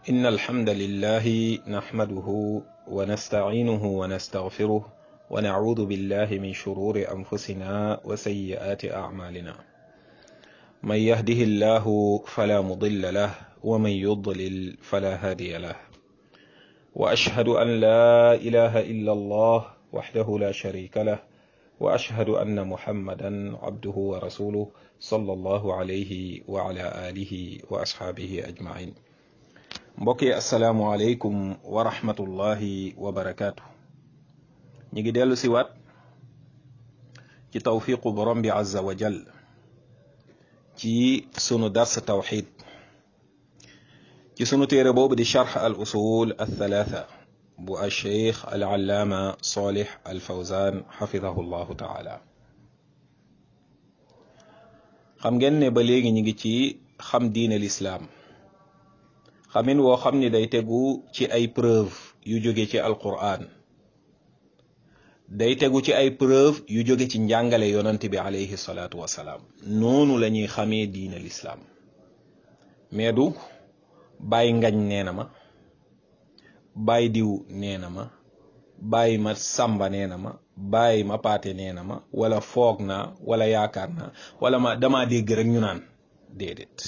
إن الحمد لله نحمده ونستعينه ونستغفره ونعوذ بالله من شرور أنفسنا وسيئات أعمالنا من يهده الله فلا مضل له ومن يضلل فلا هادي له وأشهد أن لا إله إلا الله وحده لا شريك له وأشهد أن محمدا عبده ورسوله صلى الله عليه وعلى آله وأصحابه أجمعين mbokki asalaamualeykum wa rahmatullahi wa barakaatu ñi ngi dellu si waat ci tawfiqu borom bi azza wa jal ci sunu dars tawxid ci sunu téere boobu di charx al usul al thalatha bu al cheikh al allaama solih al fawzan xafidahu llahu taala xam ngeen ne ba léegi ñi ngi ci xam diine lislaam xamin woo xam ni day tegu ci ay preuve yu jóge ci alquran day tegu ci ay preuve yu jóge ci njàngale yonant bi alayhi salaatu wasalaam noonu la ñuy xamee diine lislaam mais du bàyyi ngañ nee na ma bàyyi diw nee na ma bàyyi ma sàmba nee na ma bàyyi ma paate nee na ma wala foog naa wala yaakaar naa wala ma dama dégg rek ñu naan déedéet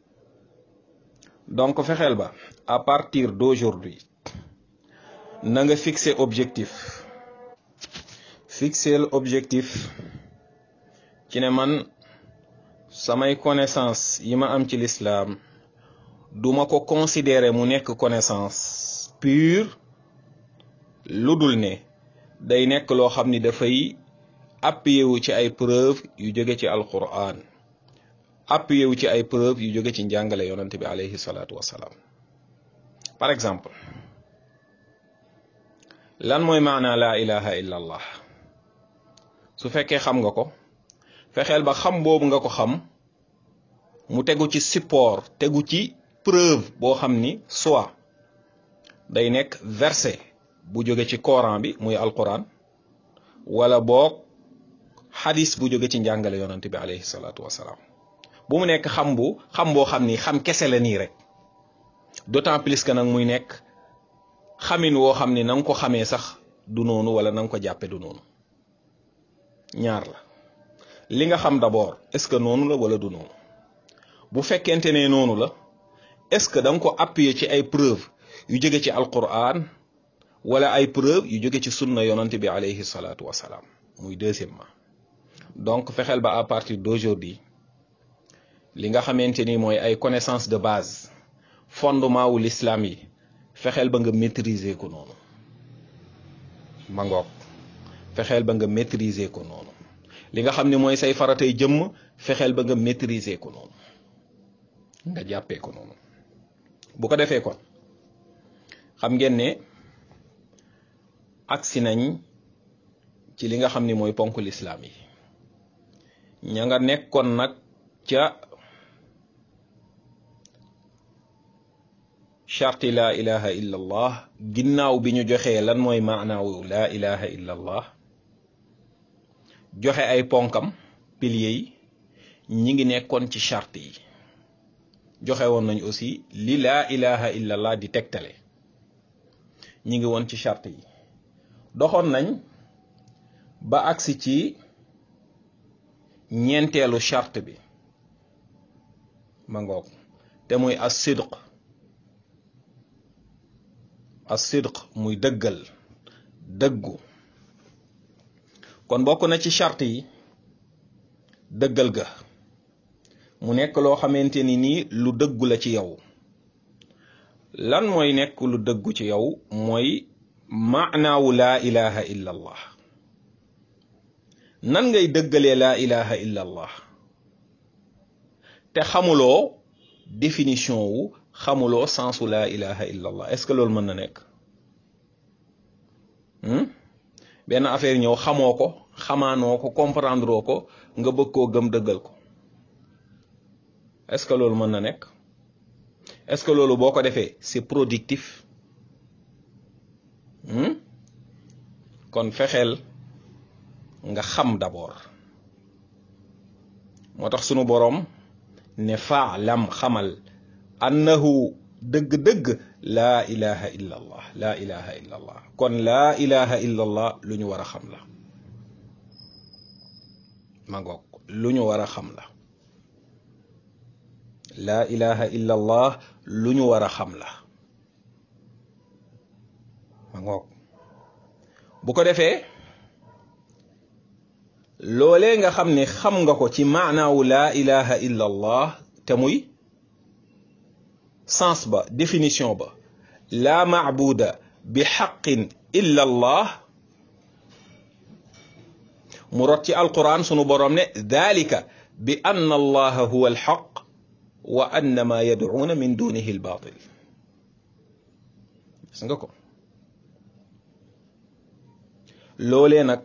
donc fexeel ba à partir d'aujourd'hui na nga fixer objectif fixer objectif ci ne man samay connaissance yi ma am ci l'islam duma ko considérer mu nekk connaissance pure lu dul ne day nekk loo xam ni dafay appuyé wu ci ay preuve yu jóge ci alquran appuyé wu ci ay preuve yu jóge ci njàngale yonante bi alayhi salaatu wasalaam par exemple lan mooy maanaa laa ilaha illa allah su fekkee xam nga ko fexeel ba xam boobu nga ko xam mu tegu ci support tegu ci preuve boo xam ni soit day nekk verset bu jóge ci Coran bi muy alquran wala boog xadis bu jóge ci njàngale yonante bi alayhi salaatu wasalaam bu mu nekk xam bu xam boo xam ni xam kese la nii rek d'autant plus que nag muy nekk xamin woo xam ni na nga ko xamee sax du noonu wala na nga ko jàppe du noonu ñaar la li nga xam d'abord est-ce que noonu la wala du noonu bu fekkente ne noonu la est-ce que da nga ko appuyer ci ay preuve yu jóge ci alquran wala ay preuve yu jóge ci sunna yonante bi alayhi salaatu wasalaam muy deuxièmement donc fexeel ba à partir d'aujourd'hui li nga xamante ni mooy ay connaissance de base fondement wu l'islam yi fexeel ba nga maîtriser ko noonu ma ngoog fexeel ba nga maîtriser ko noonu li nga xam ne mooy say faratay jëmm fexeel ba nga maîtriser ko noonu nga jàppee ko noonu bu ko defee kon xam ngeen ne agsi nañ ci li nga xam ni mooy ponk l'islam yi ña nga nekkoon nag ca charti laa ilaha illa allah ginnaaw bi ñu joxee lan mooy maanaawu laa ilaha illa allah joxe ay ponkam piliers yi ñi ngi nekkoon ci charte yi joxe woon nañ aussi li laa ilaha illa allah di tegtale ñi ngi woon ci charte yi doxoon nañ ba agsi ci ñeenteelu charte bi ma ngoog te muy as sidq as sidq muy dëggal dëggu kon bokk na ci charte yi dëggal ga mu nekk loo xamante ni nii lu dëggu la ci yow lan mooy nekk lu dëggu ci yow mooy maanaawu laa ilaha illa allah nan ngay dëggalee laa ilaha illa allah te xamuloo définition wu xamuloo sensu laa ilaha illa allah est-ce que loolu mën na nekk benn affaire ñëw xamoo ko xamaanoo ko comprendre ko nga bëgg koo gëm dëggal ko est-ce que loolu mën na nekk est-ce que loolu boo ko defee c'est productif kon fexeel nga xam d'abord moo tax sunu boroom ne faalam xamal annahu dëgg-dëgg laa ilaha illa allah laa ilaha illa allah kon laa ilaha illa allah lu ñu war a xam la ma ngoog lu ñu war a xam la laa ilaha illa allah lu ñu war a xam la ma ngoog bu ko defee loolee nga xam ne xam nga ko ci maanaawu laa ilaha illa allah te muy sens ba définition ba laa maabuda bi xaqin illa allah mu rot ci alquran sunu boroom ne dalika bi anna allaha huwa alxaq wa anna ma yadcuuna min dunihi albaatil gis nga ko loolee nag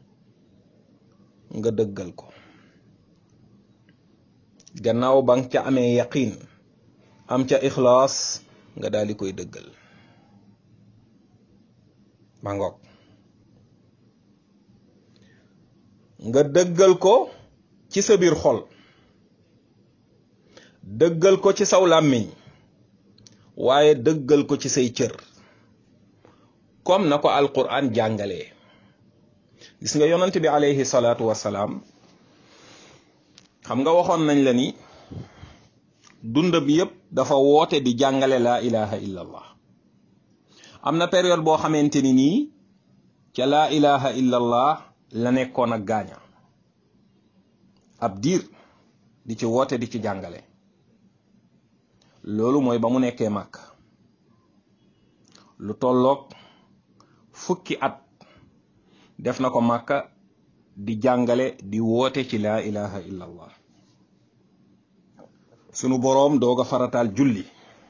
nga dëggal ko gannaaw ba nga ca amee yaqin am ca ixlaas nga daal di koy dëggal ma ngoog nga dëggal ko ci sa biir xol dëggal ko ci saw làmmiñ waaye dëggal ko ci say cër comme na ko alquran jàngalee gis nga yonent bi alayhi salaatu wasalaam xam nga waxoon nañ la ni dund bi yépp dafa woote di jàngale laa ilaha illa allah am na période boo xamante ni nii ca laa ilaha illa allah la nekkoon ak gaaña ab diir di ci woote di ci jàngale loolu mooy ba mu nekkee màkk lu tolloog fukki at def na ko màkka di jàngale di woote ci laa ilaha illa allah sunu boroom doog a farataal julli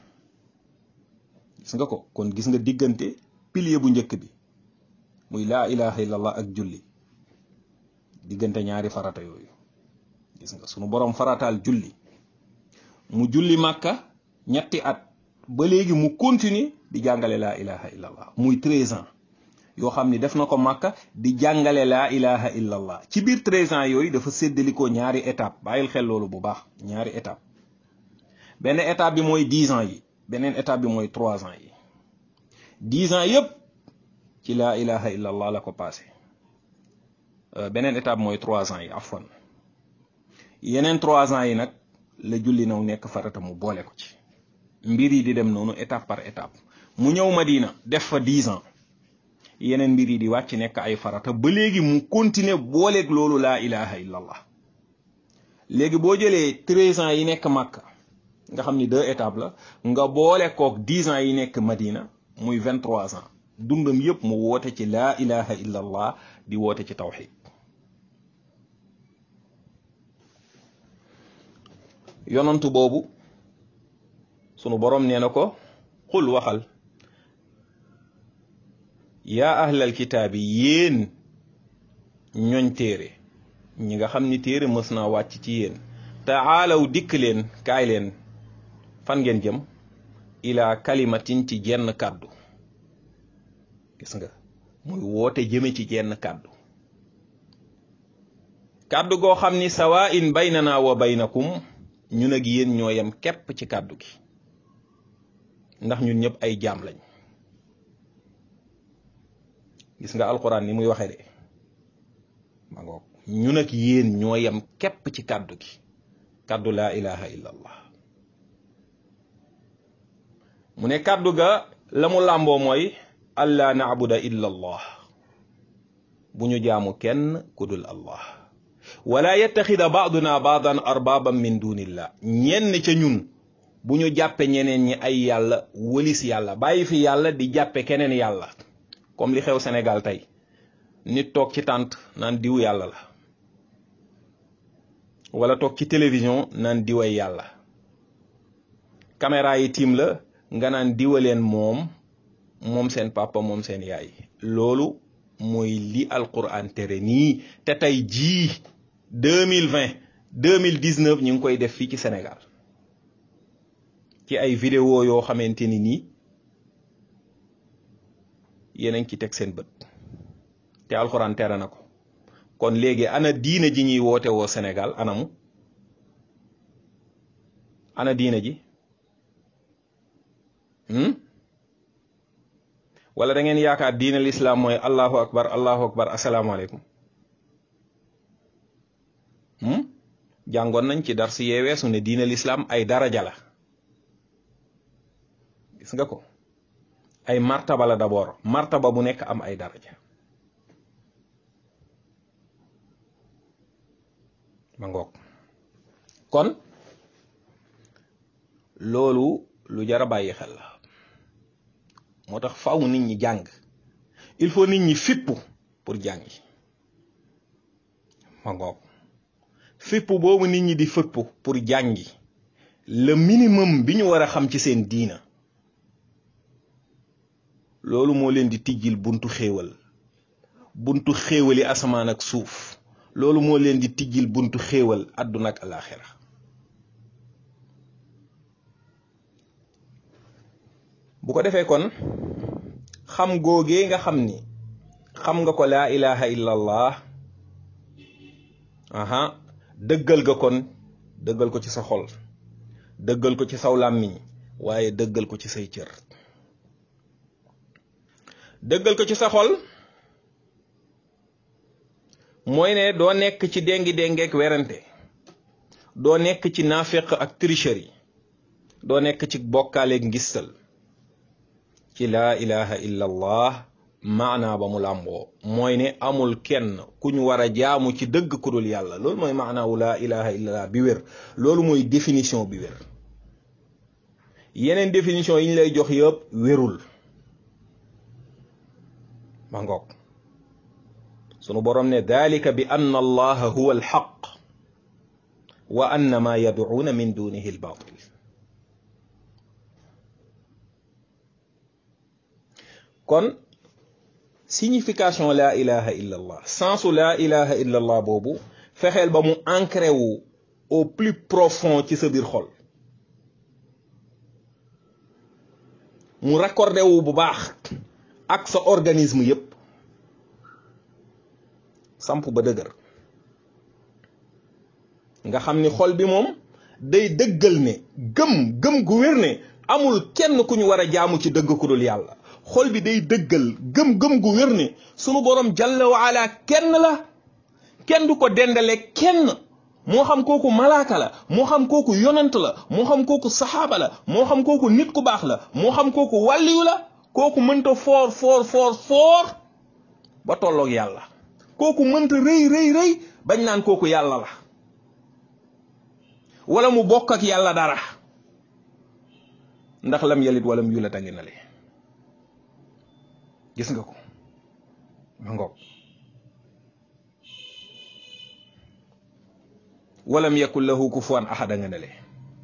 gis nga ko kon gis nga diggante pilier bu njëkk bi muy laa ilaha illa allah ak julli diggante ñaari farata yooyu gis nga sunu boroom farataal julli mu julli màkka ñetti at ba léegi mu continue di jàngale laa ilaha illa allah muy treize ans yoo xam ni def na ko màkka di jàngale laa ilaha illa allah ci biir treize ans yooyu dafa séddalikoo ñaari étape bàyyil xel loolu bu baax ñaari étape benn étape bi mooy dix ans yi beneen étape bi mooy trois ans yi dix ans yépp ci laa ilaha illa allah la ko passé beneen étape mooy trois ans yi afwan yeneen trois ans yi nag la julli naw nekk farata mu boole ko ci mbir yi di dem noonu étape par étape mu ñëw Madina def fa dix ans yeneen mbir yi di wàcc nekk ay farata ba léegi mu continuer booleeg loolu laa ilaha illa allah léegi boo jëlee treize ans yi nekk Makka nga xam ni deux étapes la nga boole kook dix ans yi nekk Madina muy vingt trois ans dundam yépp mu woote ci laa ilaha illa allah di woote ci tawxid yonantu boobu sunu boroom nee na ko xul waxal yaa ahlal kitaabi yéen ñooñ téere ñi nga xam ni téere mës naa wàcc ci yéen taalaw dikk leen kaay leen fan ngeen jëm ilaa kalimatin ci jenn kàddu gis nga muy woote jëme ci jenn kàddu kàddu goo xam ni sawa in baynana wa baynakum ñun ak yéen ñoo yem képp ci kàddu gi ndax ñun ñëpp ay jaam lañ gis nga alquran ni muy waxe de ma ngoog ñun ak yéen ñoo yem képp ci kàddu gi kàddu laa ilaha illa allah mu ne kàddu ga la mu làmboo mooy allaa naabuda illa allah bu ñu jaamu kenn ku dul allah wala yettaxida baaduna baadan arbaaban min dunillah ñenn ca ñun bu ñu jàppe ñeneen ñi ay yàlla wëlis yàlla bàyyi fi yàlla di jàppe keneen yàlla comme li xew Sénégal tey nit toog ci tànt naan diw yàlla la wala toog ci télévision naan diway yàlla caméra yi tiim la nga naan diwaleen moom moom seen papa moom seen yaay loolu mooy li alquran tere nii te tey jii deux mille vingt deux mille dix neuf ñu ngi koy def fii ci Sénégal ci ay vidéo yoo xamante ni nii yéen a ngi ci teg seen bët te alxuraan tere na ko kon léegi ana diine ji ñuy woote woo Sénégal anamu ana diine ji wala da ngeen yaakaar diine lislaam mooy allahu akbar allahu akbar asalaamaaleykum jàngoon nañ ci dar si yee weesu ne diine lislaam ay daraja la gis nga ko ay martaba la d'abord martaba bu nekk am ay daraja ma ngoog kon loolu lu jar a bàyyi xel la moo tax faaw nit ñi jàng il faut nit ñi fippu pour jàngi ma ngoog fippu boobu nit ñi di fippu pour jàngi le minimum bi ñu war a xam ci seen diina loolu moo leen di tijjil buntu xéewal buntu xéewali asamaan ak suuf loolu moo leen di tijjil buntu xéewal àdduna ak alaxira bu ko defee kon xam googee nga xam ni xam nga ko laa ilaha illa allah aha dëggal ga kon dëggal ko ci sa xol dëggal ko ci saw làmmiñ waaye dëggal ko ci say cër dëggal ko ci sa xol mooy ne doo nekk ci déngi déngeek werante doo nekk ci naafeq ak tricherie doo nekk ci bokkaaleeg ngistal ci laa ilaha illa allah maanaa ba mu làmboo mooy ne amul kenn ku ñu war a jaamu ci dëgg ku dul yàlla loolu mooy maanaawu laa ilaha illa allah bi wér loolu mooy définition bi wér yeneen définition yi ñu lay jox yëpp wérul ma ngoog sunu boroom ne dalika bi anna allaha huwa alxaq wa anna ma yadcuuna min dunihi albatil kon signification la ilaha illa allah sensu la ilaha illa allah boobu fexeel ba mu ancré wu au plus profond ci sa biir xol mu raccordé wu bu baax ak sa organisme yépp samp ba dëgër nga xam ni xol bi moom day dëggal ne gëm gëm gu wér ne amul kenn ku ñu war a jaamu ci dëgg ku dul yàlla xol bi day dëggal gëm-gëm gu wér ne sunu borom jalla wa ala kenn la kenn du ko dendale kenn moo xam kooku malaaka la moo xam kooku yonant la moo xam kooku saxaaba la moo xam kooku nit ku baax la moo xam kooku wàlliyu la kooku mënta foor foor foor foor ba tolloog yàlla kooku mënta rëy rëy rëy bañ naan kooku yàlla la wala mu bokk ak yàlla dara ndax lam yalit wala mu yulat a ngi na le gis nga ko ma ngoog walam yakun lahu kufuwan ahad a nga ne le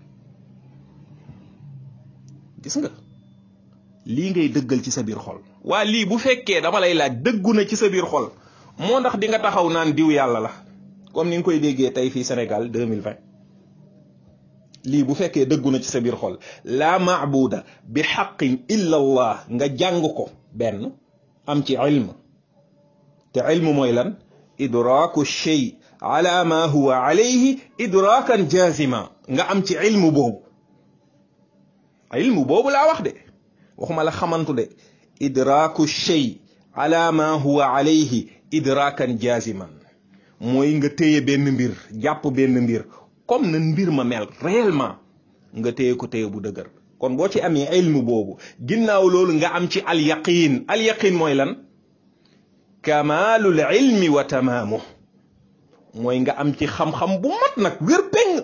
gis nga lii ngay dëggal ci sa biir xol waa lii bu fekkee dama lay laaj dëggu na ci sa biir xol moo ndax di nga taxaw naan diw yàlla la comme ni nga koy déggee tey fii Sénégal 2020 lii bu fekkee dëggu na ci sa biir xol laa maabuda bi xaqin illa allah nga jàng ko benn am ci ilm te ilm mooy lan idraaku shay ala ma huwa alayhi idraakan jazima nga am ci ilm boobu ilm boobu laa wax de waxuma la xamantu de idraaku shay ala ma huwa alayhi idraakan jaziman mooy nga téye benn mbir jàpp benn mbir comme na mbir ma mel réellement nga téye ko téye bu dëgër kon boo ci amee ilmu boobu ginnaaw loolu nga am ci al yaqin al yaqin mooy lan kamalul ilmi wa tamaamu mooy nga am ci xam-xam bu mat nag wér peng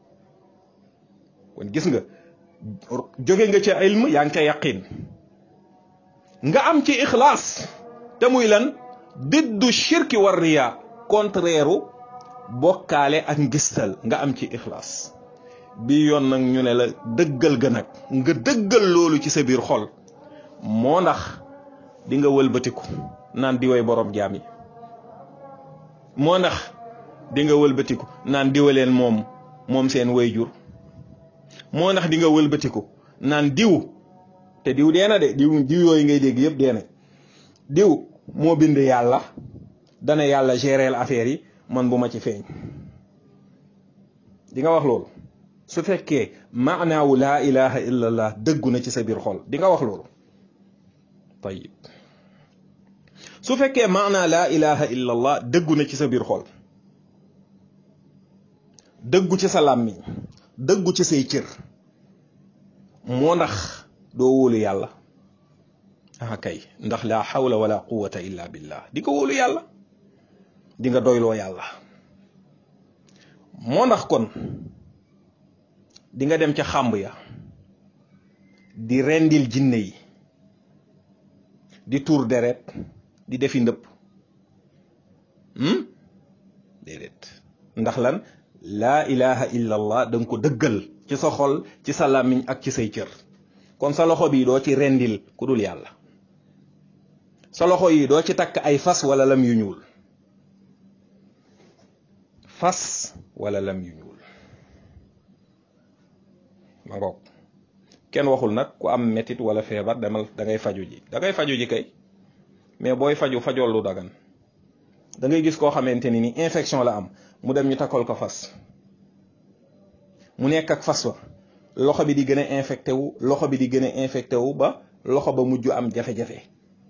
kon gis nga jóge nga ca ilm yaa ngi ca yaqin nga am ci ixlaas te muy lan diddu shirki war riya contraire bokkaale ak ngistal nga am ci ixlaas bi yoon nag ñu ne la dëggal ga nag nga dëggal loolu ci sa biir xol moo ndax di nga wëlbatiku naan di way borom jaam yi moo ndax di nga wëlbatiku naan diwaleen moom moom seen way jur moo ndax di nga wëlbatiku naan diw te diw dee na de diw diw yooyu ngay dégg yëpp dee na diw moo bind yàlla dana yàlla gérer affaire yi man bu ma ci feeñ di nga wax loolu su fekkee maanaawu laa ilaha illallah dëggu na ci sa biir xol di nga wax loolu tayib su fekkee maanaa laa ilaha illallah dëggu na ci sa biir xol dëggu ci sa làmmiñ dëggu ci say cër moo ndax doo wóolu yàlla ah kay ndax laa xawla wala quwata illa billah di ko wóolu yàlla di nga doyloo yàlla moo ndax kon di nga dem ca xàmb ya di rendil jinne yi di tuur deret di defi ndëpp déedéet ndax lan laa ilaha illa allah da nga ko dëggal ci sa xol ci sa làmmiñ ak ci say cër kon sa loxo bi doo ci rendil ku dul yàlla sa loxo yi doo ci takk ay fas wala lam yu ñuul fas wala lam yu ñuul ma ngoog kenn waxul nag ku am metit wala feebar demal da ngay faju ji da ngay faju ji kay mais booy faju fajool lu dagan da ngay gis koo xamante ni ni infection la am mu dem ñu takkal ko fas mu nekk ak fas wa loxo bi di gën a infecté wu loxo bi di gën a infecté wu ba loxo ba mujj am jafe-jafe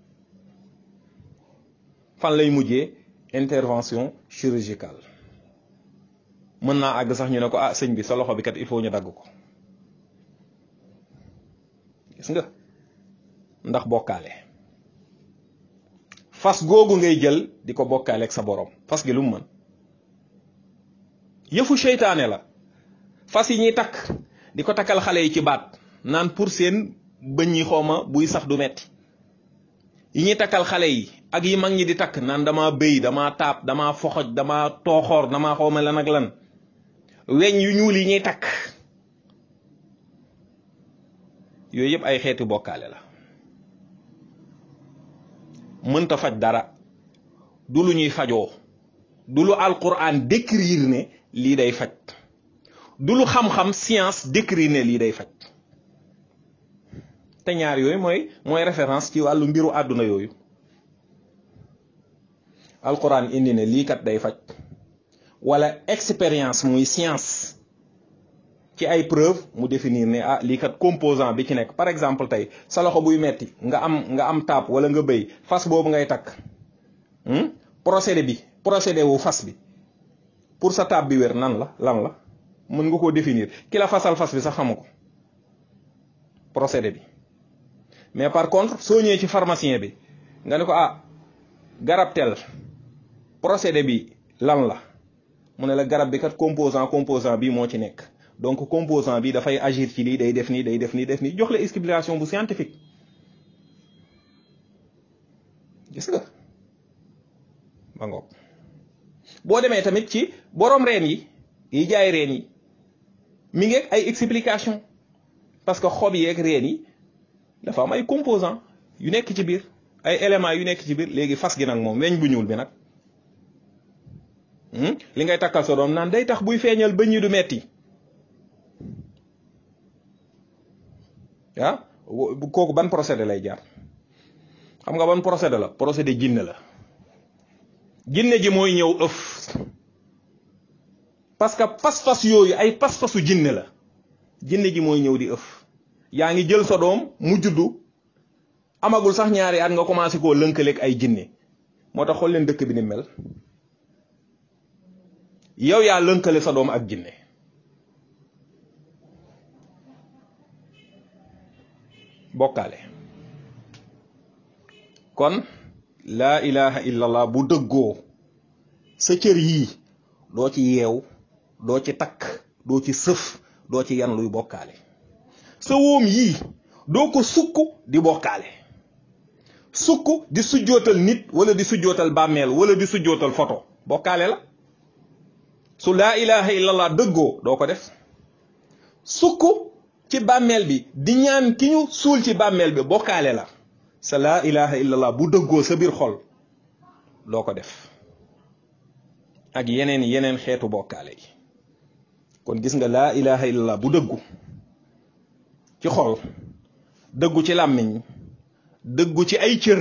fan lay mujjee intervention chirurgicale mën naa àgg sax ñu ne ko ah sëñ bi sa loxo bi kat il faut ñu dagg ko gis nga ndax bokkaale fas googu ngay jël di ko bokkaale ak sa borom fas gi lu mu mën yëfu seytaane la fas yi ñuy takk di ko takkal xale yi ci baat naan pour seen bëñ yi xooma buy sax du metti yi ñuy takkal xale yi ak yi mag ñi di takk naan dama béy dama taab dama foxoj dama tooxoor dama xawma lan ak lan weñ yu ñuul yi ñuy takk yooyu yëpp ay xeeti bokkaale la mënta faj dara du lu ñuy fajoo du lu alquran décrire ne lii day faj du lu xam-xam science décrire ne lii day faj te ñaar yooyu mooy mooy référence ci wàllu mbiru àdduna yooyu alquran indi ne lii kat day faj wala expérience muy science ci ay preuve mu définir ne ah lii kat composant bi ci nekk par exemple tey sa loxo buy metti nga am nga am taab wala nga bëy fas boobu ngay takk procédé bi procédé wu fas bi pour sa taab bi wér nan la lan la mën nga koo définir ki la fasal fas bi sax xamu ko procédé bi mais par contre soo ñëwee ci pharmacien bi nga ne ko ah garab tel procédé bi lan la mu ne la garab bi kat composant composant bi moo ci nekk donc composant bi dafay agir ci lii day def nii day def nii def nii jox la explication bu scientifique gis nga ba ngoog boo demee tamit ci borom reen yi yi jaay reen yi mi ngi ay explication parce que xob yeeg reen yi dafa am ay composant yu nekk ci biir ay éléments yu nekk ci biir léegi fas gi nag moom weñ bu ñuul bi nag li ngay takkal sa doom naan day tax buy feeñal bëñ yi du metti ah kooku ban procédé lay jaar xam nga ban procédé la procédé jinne la jinne ji mooy ñëw ëf parce que pas-pas yooyu ay pas-pasu jinne la jinne ji mooy ñëw di ëf yaa ngi jël sa doom mu juddu amagul sax ñaari at nga commencé koo lënkaleeg ay jinne moo tax xool leen dëkk bi ni mel yow yaa lënkale sa doom ak jinne bokkaale kon laa ilaha illallah bu dëggoo sa cër yii doo ci yeew doo ci takk doo ci sëf doo ci yan luy bokkaale sa wóom yii doo ko sukk di bokkaale sukk di sujjootal nit wala di sujjootal bàmmeel wala di sujjootal photo bokkaale la su laa ilaha illallah dëggoo doo ko def sukk ci bàmmeel bi di ñaan ki ñu suul ci bàmmeel bi bokkaale la sa laa ilaha illallah bu dëggoo sa biir xol doo ko def ak yeneen yeneen xeetu bokkaale yi kon gis nga laa ilaha illallah bu dëggu ci xol dëggu ci làmmiñ dëggu ci ay cër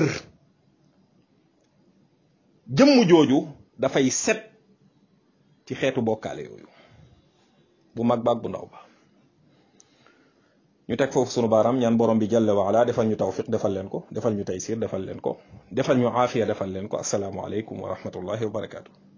jëmm jooju dafay set ci xeetu bokkaale yooyu bu mag baag bu ndaw ba ñu teg foofu sunu baaraam ñaan borom bi jalla wa ala defal ñu tawfiq defal leen ko defal ñu taysir defal leen ko defal ñu aafiya defal leen ko asalaamu aleykum wa rahmatullahi wa barakaatu